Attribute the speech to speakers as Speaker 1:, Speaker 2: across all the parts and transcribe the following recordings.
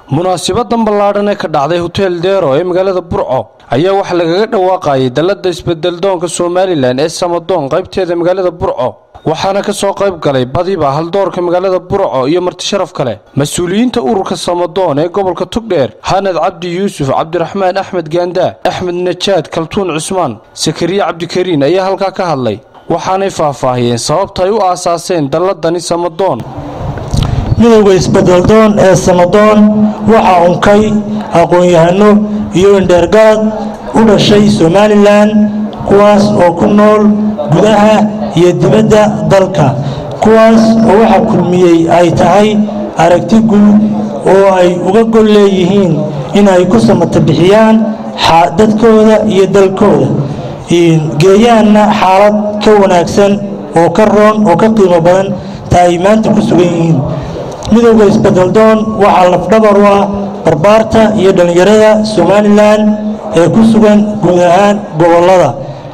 Speaker 1: munaasibadan ballaadhan ee ka dhacday hotel deero ee magaalada burco ayaa waxaa lagaga dhawaaqayay dalladda isbedeldoonka somalilan ee samadoon qaybteeda magaalada burco waxaana ka soo qayb galay badiba haldoorka magaalada burco iyo martisharaf kale mas-uuliyiinta ururka samadoon ee gobolka tugdheer hanad cabdi yuusuf cabdiraxmaan axmed gaandaa axmed najaad kaltuun cusmaan sakariye cabdikariin ayaa halkaa ka hadlay waxaanay faahfaahiyeen sababta ay u aasaaseen dalladani samadoon
Speaker 2: midowda isbedeldoon ee samadoon waxaa unkay aqoon-yahano iyo indheergarad u dhashay somalilan kuwaas oo ku nool gudaha iyo dibadda dalka kuwaas oo waxa kulmiyey ay tahay aragti guud oo ay uga gol leeyihiin in ay ku samata bixiyaan dadkooda iyo dalkooda geeyaanna xaalad ka wanaagsan oo ka roon oo ka qiimo badan ta ay maanta ku sugan yihiin midowda isbedeldoon waxaa lafdhabar u ah barbaarta iyo dhallinyarada somalilan ee ku sugan guud ahaan gobollada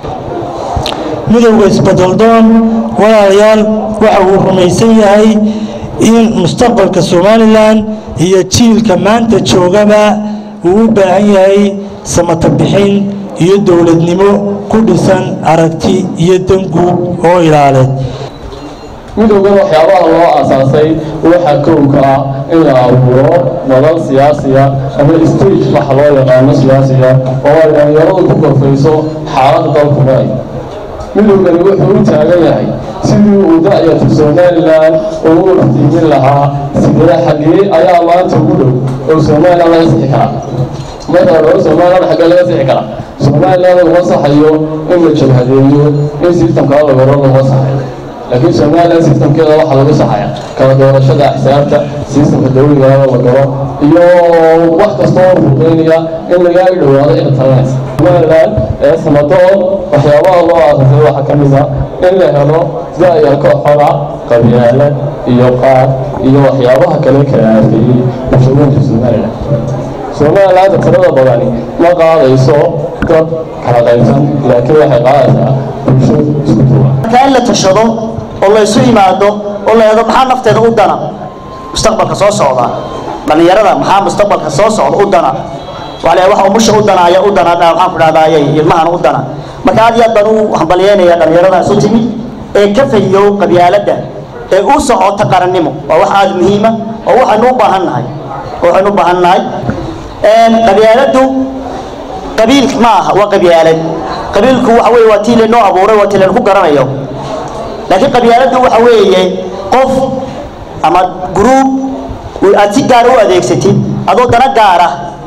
Speaker 2: midowda isbedeldoon walaalayaal waxa uu rumaysan yahay in mustaqbalka somalilan iyo jiilka maanta joogaba uu u baahan yahay samata bixin iyo dowladnimo ku dhisan aragti iyo danguud oo ilaaleed
Speaker 3: midowgan waxyaabaha loo aasaasay waxaa kowka ah in la abuuro madal siyaasiya ama stage waxa loo yaqaano siyaasiya oo ay dhallinyaradu ku korfayso xaaladda dalku maray midowgani wuxuu u taagan yahay sidii uu da'yarta somalilan ugu iftiimin lahaa sidee xaggee ayaa maanta ugu dhow oo somalilan laga sixi karaa marka hore somalilan xaggee laga sixi karaa somalilan laguma saxayo in la jabhadeeyo in sistamkaa lagoro laguma saxayo laakiin somalilan sistamkeeda waxaa lagu saxaya kala doorashada axsaabta sistamka dawligaada la galo iyo wax kastoo fuuqeynaya in lagaaga dhowaado ina talanaysa somalilan ee samadoon waxyaabaha loo aasasay waxaa ka mid a in la helo da'yarka xora qabyaalad iyo qaad iyo waxyaabaha kale kala aafeeyey bulshooyinka somalilan somalilaanta tirada badani ma qaadayso dad kala qaybsan laakiin waxay qaadaysaa bulsho isku duwan
Speaker 4: marka in la tashado oo la isu yimaado oo la eego maxaa nafteeda u dana mustaqbalka soo socda dhallinyarada maxaa mustaqbalka soo socda u dana waa la waxa umusha u dana ayaa u dana maxaan ku dhahdaayay ilmahan u dana marka aad iyo aad baan u hambalyeynaya dhallinyarada isu timid ee ka fahiyo qabyaaladda ee u socota qarannimo waa wax aada muhiima oo waxaynu u baahan nahay waxaynu u baahan nahay qabyaaladdu qabiil ma aha waa qabyaalad qabiilku waxa weeye waa tii laynoo abuuray waa tii laynu ku garanayo laakiin qabyaaladdu waxa weeye qof ama gruub aad si gaara u adeegsatid adoo dana gaara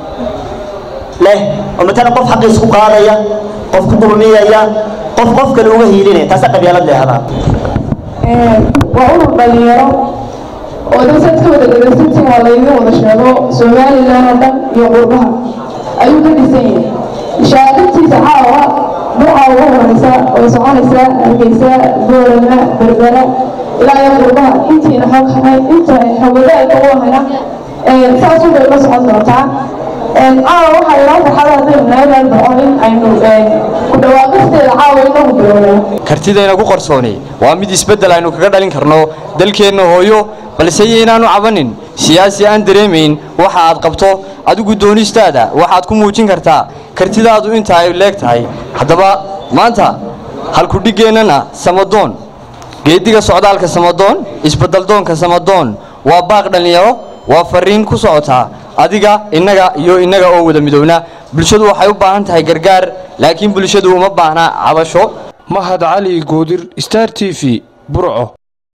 Speaker 4: leh oo matalan qof xaqiis ku qaadaya qof ku dulmiyaya qof qof kale uga hiilinaya taasa qabyaalad leehdaa
Speaker 5: waa urur dhalinyaro oo dadka wada dhegaysantiin waa laydin wada sheego somalilan oo dhan iyo qurbaha ayuu ka dhisan yahay shaaqintiisa caawa burca ugu horeysa oo soconaysa hargeysa boorama berbera ilaa iyo qurbaha intiina xog hahay inta xogadaayka u hayna saas u bay la socon doontaa caawa waxaa ilaa farxada haddaynu naagaal dhaco in aynu ku dhawaaqisteeda caawa inagu bilowna
Speaker 6: kartidayna ku qarsoonay waa mid isbeddel aynu kaga dhalin karno dalkeenna hooyo balse yaynaanu cabanin siyaasi aan dareemayn waxa aad qabto adigu doonistaada waxaad ku muujin kartaa kartidaadu inta ay leeg tahay haddaba maanta halkudhigeennana samadoon geediga socdaalka samadoon isbeddeldoonka samadoon waa baaq dhallinyaro waa fariin ku socotaa adiga innaga iyo innaga oo wada midowna bulshadu waxay u baahan tahay gargaar laakiin bulshadu uma baahna cabasho
Speaker 1: mahad cali goodir star t v burco